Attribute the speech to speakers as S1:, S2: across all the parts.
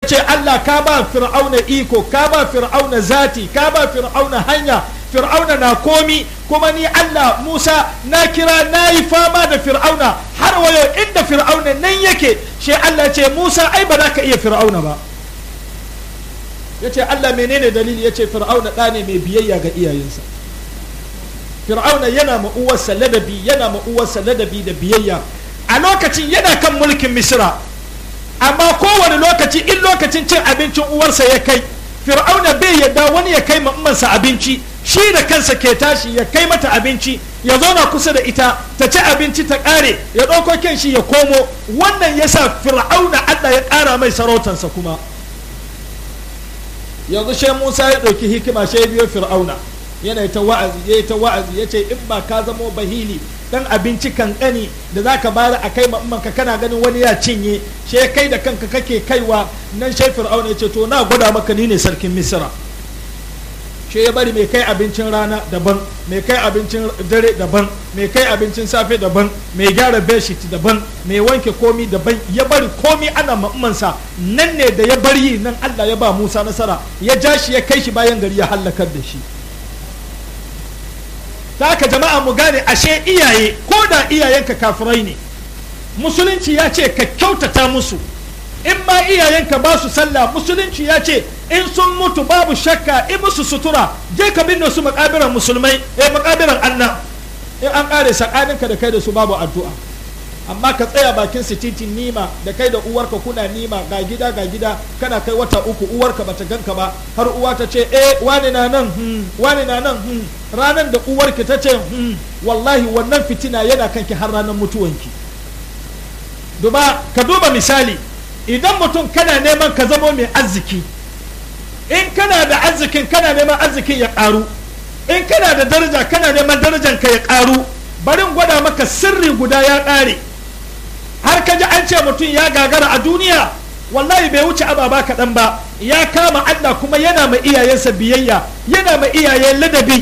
S1: ce Allah ka ba fir'auna iko ka ba fir'auna zati ka ba fir'auna hanya fir'auna na komi kuma ni Allah Musa na kira na yi fama da fir'auna har wayo inda fir'auna nan yake shi Allah ce Musa ai ba za ka iya fir'auna ba ya ce Allah menene dalili ya ce fir'auna ɗa ne mai biyayya ga iyayensa fir'auna yana ma uwarsa ladabi yana ma uwarsa ladabi da biyayya a lokacin yana kan mulkin misra amma kowane lokaci in lokacin cin abincin uwarsa ya kai fir'auna bai yadda wani ya kai mammansa abinci shi da kansa ke tashi ya kai mata abinci ya zauna kusa da ita ta ci abinci ta ƙare ya ɗauko kyan shi ya komo wannan ya sa fir'auna allah ya ƙara mai sarautansa kuma yanzu shai musa ya ɗauki hikima shai biyo fir'auna yana ta wa'azi ya ta wa'azi ya ce in ba ka zamo bahili dan abinci kankani da za ka bayar a kai ka kana ganin wani ya cinye she kai da kanka kake kaiwa nan shai fir'auna ya ce to na gwada maka ni ne sarkin misira she ya bari mai kai abincin rana daban mai kai abincin dare daban mai kai abincin safe daban mai gyara bedsheet daban mai wanke komi daban ya bari komi ana ma'ammansa nan ne da ya bari nan allah ya ba musa nasara ya ja shi ya kai shi bayan gari ya hallakar da shi ta haka jama'a mu gane ashe iyaye ko da iyayenka kafirai ne musulunci ya ce ka kyautata musu in ma iyayenka ba su sallah musulunci ya ce in sun mutu babu shakka in musu sutura je ka binne su makabiran musulmai eh makabiran anna in an kare sakaninka da kai da su babu addu'a amma ka tsaya bakin titin nima da kai da uwarka kuna nima ga gida ga gida kana kai wata uku uwarka bata ganka ba har uwa ta ce eh wani na nan hmm, wani na nan hmm. ranar da uwarki ta ce hmm, wallahi wannan fitina yana kanki har ranar mutuwanki duba ka duba misali idan mutum kana neman ka zamo mai arziki in kana da arzikin kana neman arzikin ya karu in kana da daraja kana neman darajan ka ya karu barin gwada maka sirri guda ya kare har ka ji an ce mutum ya gagara a duniya wallahi bai wuce ababa kaɗan ba ya kama Allah kuma yana ma iyayensa biyayya yana ma iyayen ladabi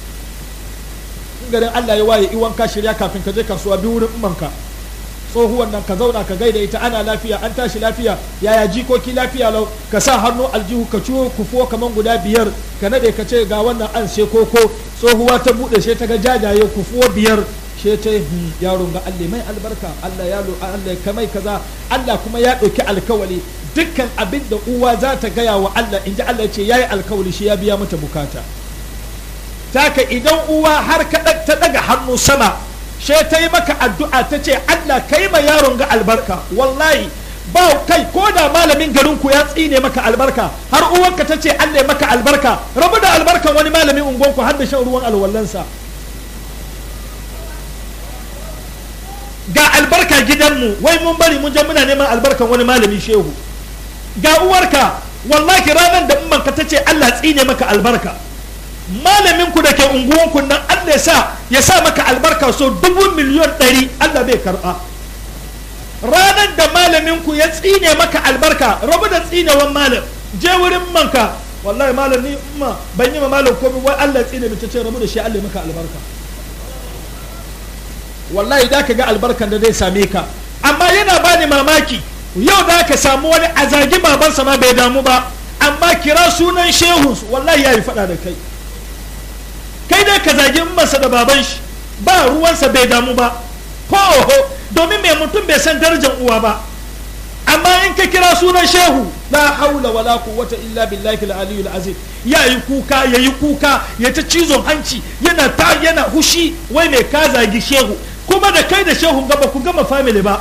S1: garin Allah ya waye iwan ka shirya kafin ka je kasuwa bi wurin umanka tsohuwan nan ka zauna ka gaida ita ana lafiya an tashi lafiya yaya jikoki lafiya lau ka sa hannu aljihu ka ciwo kufo kaman guda biyar ka nade ka ce ga wannan an she koko tsohuwa ta bude she ta ga jajaye kufuwa biyar she ta yaron ga Allah mai albarka Allah ya Allah ka mai kaza Allah kuma ya ɗauki alkawali dukkan abin da uwa za ta gaya wa Allah in ji Allah ce ya yi alkawali shi ya biya mata bukata taka idan uwa har ka ta daga hannu sama she ta yi maka addu'a ta ce Allah ka yi ma yaron ga albarka wallahi ba kai ko da malamin garin ku ya tsine maka albarka har uwanka ta ce Allah ya maka albarka rabu da albarkan wani malamin ungonku har da shan ruwan alwallansa ga albarka gidanmu wai mun bari mun je muna neman albarkan wani malami shehu ga uwarka wallahi ranar da ummanka ta ce Allah tsine maka albarka malamin ku da ke unguwanku nan Allah ya sa ya sa maka albarka so dubu miliyon ɗari Allah bai karɓa ranar da malamin ku ya tsine maka albarka rabu da tsinewan malam je wurin manka wallahi malam ni umma ban yi ma malam komai wai Allah tsine mu ta ce rabu da shi Allah ya maka albarka wallahi da ka ga albarkan da zai same ka amma yana bani mamaki yau da ka samu wani a zagi babansa ma bai damu ba amma kira sunan shehu wallahi ya yi faɗa da kai kai dai ka zagi masa da baban shi ba ruwansa bai damu ba ko oho domin mai mutum bai san darajar uwa ba amma in ka kira sunan shehu la haula wala quwwata illa billahi al-aliyyil azim ya yi kuka ya yi kuka ya ta cizon hanci yana ta yana hushi wai mai ka zagi shehu kuma da kai da shehu gaba ku gama family ba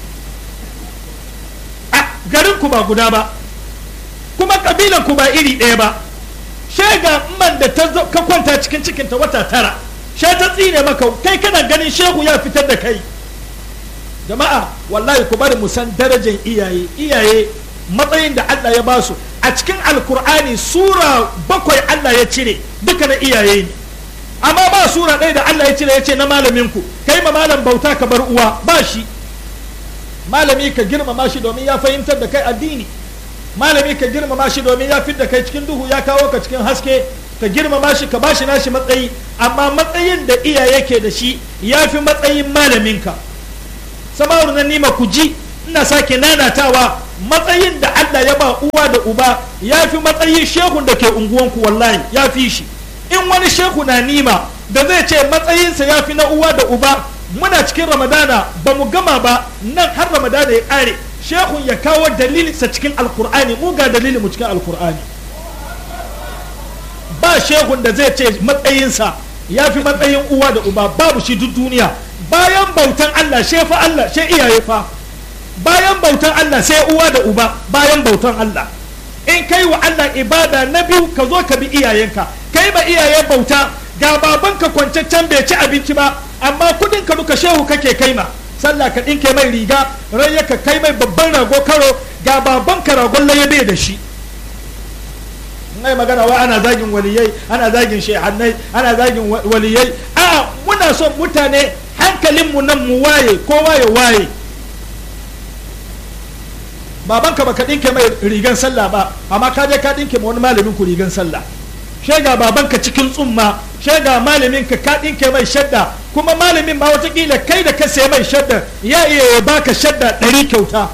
S1: a garin ku ba guda ba kuma kabilan ku ba iri ɗaya ba shega man da ta ka kwanta cikin cikinta wata tara she ta tsine maka kai kana ganin shehu ya fitar da kai jama'a wallahi ku bari mu san darajar iyaye iyaye matsayin da Allah ya ba su a cikin alkur'ani sura bakwai Allah ya cire duka na iyaye ne amma ba sura ɗaya da Allah ya cire ya ce na malamin ku kai ma malam bauta ka bar uwa ba shi malami ka girmama shi domin ya fahimtar da kai addini malami ka girmama shi domin ya da kai cikin duhu ya kawo ka cikin haske ka girmama shi ka bashi nashi matsayi amma matsayin da iyaye ke da shi ya fi matsayin malaminka samaru na nima ku ji ina sake nanatawa matsayin da Allah ya ba uwa da uba ya fi matsayin shehun da ke unguwanku wallahi ya fi shi in wani shehu na nima da zai ce matsayinsa ya fi na uwa da uba muna cikin ramadana ba mu gama ba nan har ramadana ya ƙare shehun ya kawo dalilinsa cikin alkur'ani mu ga dalilin mu cikin alkur'ani ba shehun da zai ce matsayinsa ya fi matsayin uwa da uba babu shi duk duniya bayan bautan Allah she fa Allah she iyaye fa bayan bautan Allah sai uwa da uba bayan bautan Allah in kai wa Allah ibada na biyu ka zo ka bi iyayenka kai ba iyaye bauta ga babanka kwancaccen bai ci abinci ba amma kudin ka duka shehu kake kai ma sallah ka dinke mai riga rai ka kai mai babban rago karo ga babanka ragon laye bai da shi mai magana wa ana zagin waliyai ana zagin shehannai ana zagin waliyai a muna son mutane hankalinmu nan mu waye kowa ya waye babanka baka dinke mai rigan sallah ba amma ka je ka dinke ma wani malamin ku rigan sallah shega babanka cikin tsumma shega malamin ka ka dinke mai shadda kuma malamin ma watakila kai da ka sai mai shadda ya iya ya baka shadda ɗari kyauta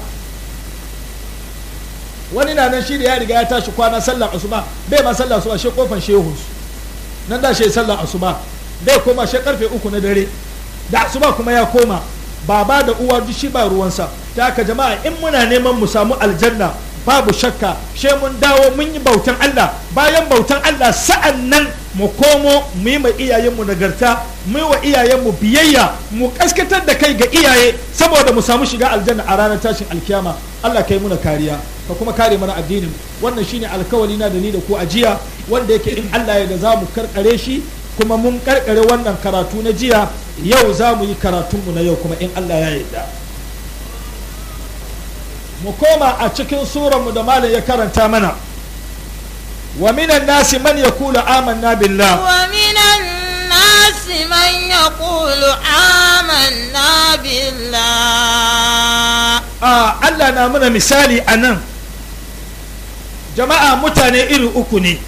S1: wani na nan shi da ya riga ya tashi kwana sallar asuba bai ma sallar asuba shi kofan shehu nan da shi sallar asuba bai koma shi karfe uku na dare da asuba kuma ya koma baba da uwa duk shi ba ruwansa ta haka jama'a in muna neman mu samu aljanna babu shakka she mun dawo mun yi bautan Allah bayan bautan Allah sa'an nan mu komo mu yi ma iyayenmu nagarta mu yi wa iyayenmu biyayya mu kaskatar da kai ga iyaye saboda mu samu shiga aljanna a ranar tashin alkiyama Allah kai muna kariya ka kuma kare mana addinin wannan shine alkawali na da ni da ku a jiya wanda yake in Allah ya da za mu karkare shi kuma mun karkare wannan karatu na jiya yau za mu yi karatunmu na yau kuma in Allah ya yarda mu koma a cikin suranmu da malam ya karanta mana wa minan nasi man yaqulu amanna billah
S2: wa minan nasi man yaqulu amanna billah
S1: a Allah na muna misali a nan jama'a mutane iri uku ne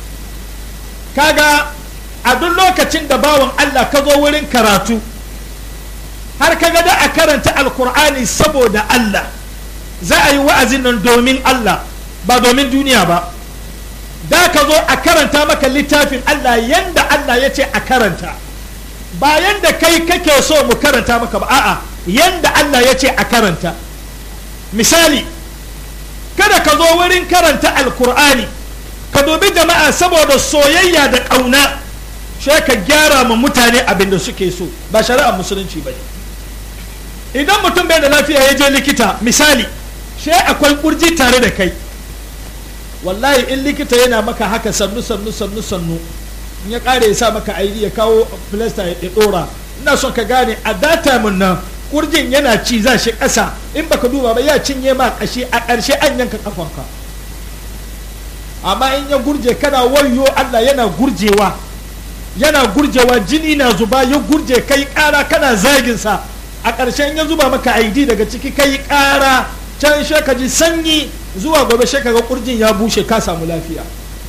S1: kaga a duk lokacin da bawan Allah ka zo wurin karatu har kaga da a karanta alkur'ani saboda Allah za a yi wa'azin nan domin Allah ba domin duniya ba da ka zo a karanta maka littafin Allah yanda Allah ya ce a karanta ba yanda kai kake so mu karanta maka ba a'a yanda Allah ya ce a karanta misali kada ka zo wurin karanta alkur'ani ka dubi jama'a saboda soyayya da ƙauna sai ka gyara ma mutane abin da suke so ba shari'ar musulunci ba ne idan mutum bai da lafiya ya je likita misali sai akwai kurji tare da kai wallahi in likita yana maka haka sannu sannu sannu sannu in ya kare ya sa maka aidi ya kawo filasta ya dora ina son ka gane a data mun nan kurjin yana ci za shi ƙasa in baka duba ba ya cinye ma ƙashi a ƙarshe an yanka kafanka amma in ya gurje kana wayo Allah yana gurjewa yana gurjewa jini na zuba ya gurje kai ƙara kana zaginsa a ƙarshen ya zuba maka aidi daga ciki kai ƙara can shi ka ji sanyi zuwa gobe shi ka ga kurjin ya bushe ka samu lafiya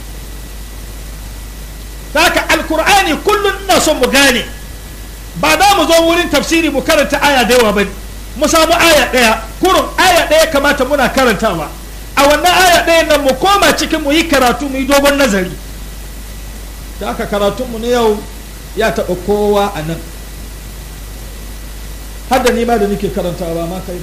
S1: haka alkur'ani kullum ina son mu gane ba za mu zo wurin tafsiri mu karanta aya da yawa ba mu samu aya ɗaya kurun aya ɗaya kamata muna karantawa a wannan aya ɗaya nan mu koma cikin mu yi karatu mu yi dogon nazari da haka karatunmu na yau ya taɓa kowa a nan har da nima da nake karantawa ma kai ba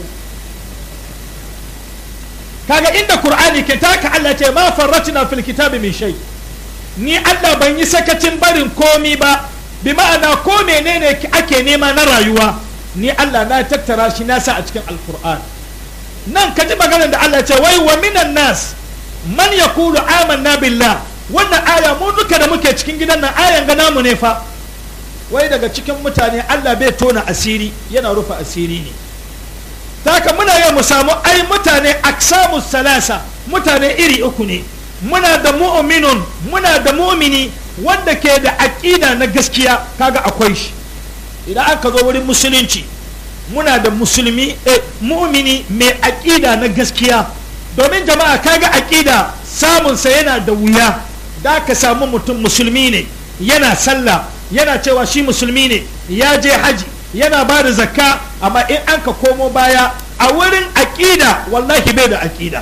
S1: kaga inda qur'ani ke taka Allah ce ma farratna fil kitabi min shay ni Allah ban yi sakacin barin komi ba bi ma'ana ko menene ake nema na rayuwa ni Allah na tattara shi na sa a cikin alqur'an nan ka ji maganar da Allah ce wai wa minan nas man yaqulu amanna billah wannan aya mu duka da muke cikin gidan nan ayan ga namu ne fa wai daga cikin mutane Allah bai tona asiri yana rufe asiri ne haka muna yau mu samu ai mutane aksamu salasa mutane iri uku ne muna da mu'minun muna da mu'mini wanda ke da aƙida na gaskiya kaga akwai shi idan aka zo wurin musulunci muna da musulmi eh, mu'mini mai aƙida na gaskiya domin jama'a kaga aƙida samunsa yana da wuya da ka samu mutum musulmi ne yana sallah yana cewa shi musulmi ne ya je haji yana ba da zakka amma in an ka komo baya a wurin aƙida wallahi bai da aƙida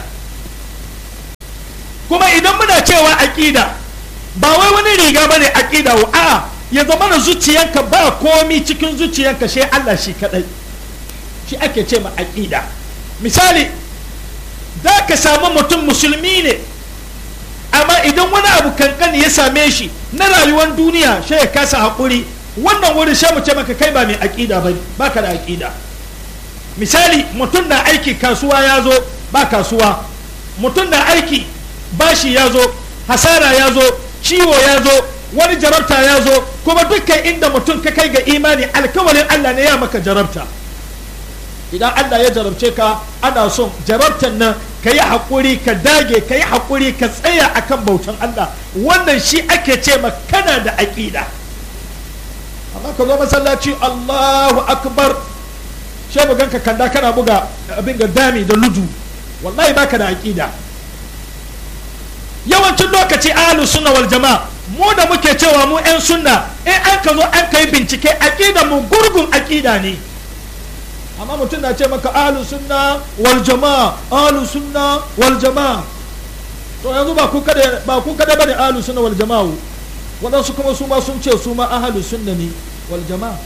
S1: kuma idan muna cewa aƙida ba wai wani riga ba ne aƙida wa a'a ya zama da zuciyanka ba komi cikin zuciyanka shi Allah shi kadai shi ake ce ma aƙida misali za ka samu mutum musulmi ne amma idan wani abu kankani ya same shi na rayuwar duniya shi ya kasa haƙuri wannan wurin sha mu ce maka kai ba mai aƙida ba ba ka da aƙida misali mutum na aiki kasuwa ya zo ba kasuwa mutum na aiki bashi ya zo hasara ya zo ciwo ya zo wani jarabta ya zo kuma dukkan inda mutum ka kai ga imani alkawarin Allah ne ya maka jarabta idan Allah ya jarabce ka ana son jarabtan nan ka yi haƙuri ka dage ka yi haƙuri ka tsaya akan bautan Allah wannan shi ake ce ma kana da aƙida amma ka zo masallaci Allahu akbar sai mu ganka kanda kana buga abin ga dami da ludu wallahi baka da aƙida yawancin lokaci ahlus sunna wal jama'a mu da muke cewa mu 'yan sunna in an ka zo an kai bincike aƙida mu gurgun aƙida ne amma mutum na ce maka ahlu sunna wal jama'a ahlu sunna wal jama'a to yanzu ba ku kada ba ku kada bane ahlu sunna wal jama'a wadansu kuma su ma sun ce su ma ahlu sunna ne wal jama'a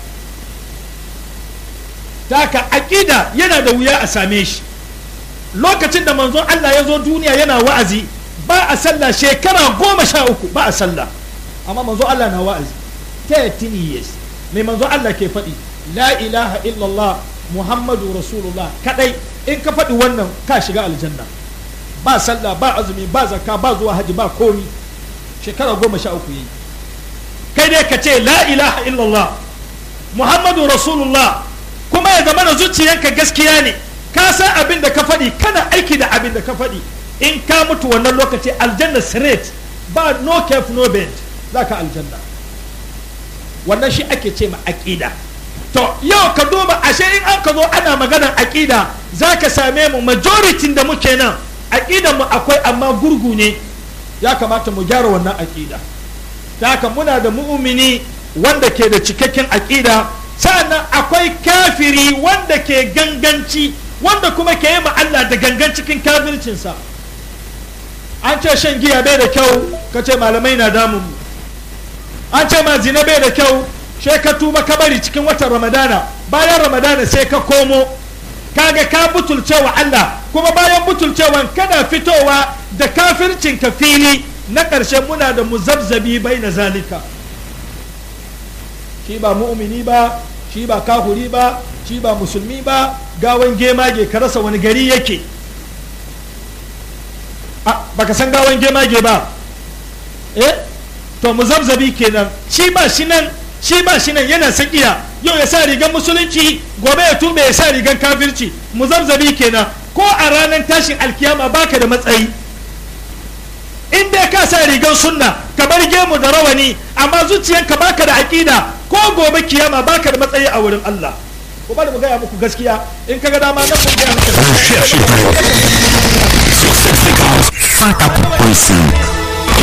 S1: taka aqida yana da wuya a same shi lokacin da manzon Allah ya zo duniya yana wa'azi ba a sallah shekara goma sha uku ba a sallah amma manzon Allah na wa'azi 13 years mai manzon Allah ke faɗi la ilaha illallah muhammadu rasulullah kadai in ka faɗi wannan ka shiga aljanna ba sallah ba azumi ba zakka ba zuwa haji ba komi shekara goma sha uku yi kai dai ka ce la ilaha illallah muhammadu rasulullah kuma ya zama da zuciyanka gaskiya ne ka san abin da ka faɗi kana aiki da abin da ka faɗi in ka mutu wannan lokaci aljanna straight ba no cap no bend za ka aljanna wannan shi ake ce ma aƙida to yau ka duba ashe in an ka zo ana maganar aƙida za ka same mu majority da muke nan aƙidan mu akwai amma gurgu ne ya kamata mu gyara wannan aƙida ta haka muna da mu'mini wanda ke da cikakken aƙida sa'annan akwai kafiri wanda ke ganganci wanda kuma ke yi Allah da gangan cikin kafircinsa an ce shan giya bai da kyau ka ce malamai na damun mu an ce ma zina bai da kyau sai ka tuba ka bari cikin watan ramadana bayan ramadana sai ka komo kaga ka butulcewa Allah kuma bayan butulcewan kana fitowa da kafircin ka fili na ƙarshe muna da muzabzabi bai na zalika shi ba mu'mini ba shi ba kahuri ba shi ba musulmi ba gawan gemage ka rasa wani gari yake a baka san gawan gemage ba eh to muzabzabi kenan shi ba shi nan shi ba shi nan yana sakiya yau ya sa rigar musulunci gobe ya tube ya sa rigar kafirci muzabzabi kenan ko a ranar tashin alkiyama baka da matsayi in dai ka sa rigar sunna ka bar gemu da rawani amma zuciyanka baka da aƙida ko gobe kiyama baka da matsayi a wurin Allah ko bari mu gaya muku gaskiya in kaga dama nan mun gaya muku
S3: Recherche sur cette fréquence 104.5